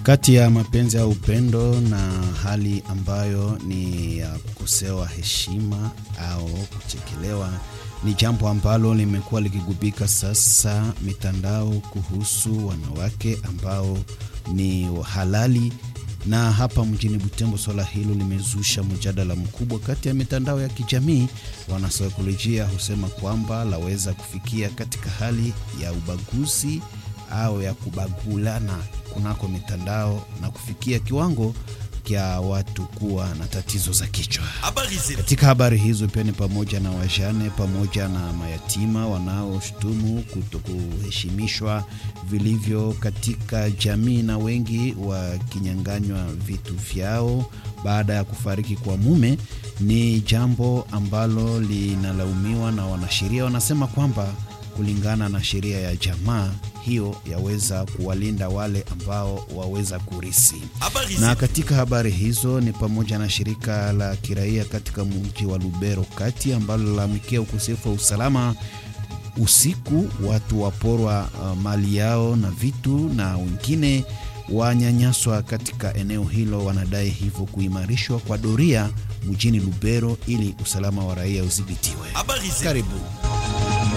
kati ya mapenzi au upendo na hali ambayo ni ya kukosewa heshima au kuchekelewa ni jambo ambalo limekuwa likigubika sasa mitandao kuhusu wanawake ambao ni halali na hapa mjini Butembo swala hilo limezusha mjadala mkubwa kati ya mitandao ya kijamii. Wanasaikolojia husema kwamba laweza kufikia katika hali ya ubaguzi au ya kubagulana kunako mitandao na kufikia kiwango kya watu kuwa na tatizo za kichwa. Katika habari hizo pia ni pamoja na wajane pamoja na mayatima wanaoshutumu kutokuheshimishwa vilivyo katika jamii na wengi wakinyanganywa vitu vyao baada ya kufariki kwa mume. Ni jambo ambalo linalaumiwa na wanasheria, wanasema kwamba kulingana na sheria ya jamaa hiyo yaweza kuwalinda wale ambao waweza kurisi. Na katika habari hizo ni pamoja na shirika la kiraia katika mji wa Lubero kati ambalo lalamikia ukosefu wa usalama usiku, watu waporwa uh, mali yao na vitu na wengine wanyanyaswa katika eneo hilo. Wanadai hivyo kuimarishwa kwa doria mjini Lubero ili usalama wa raia udhibitiwe. Karibu.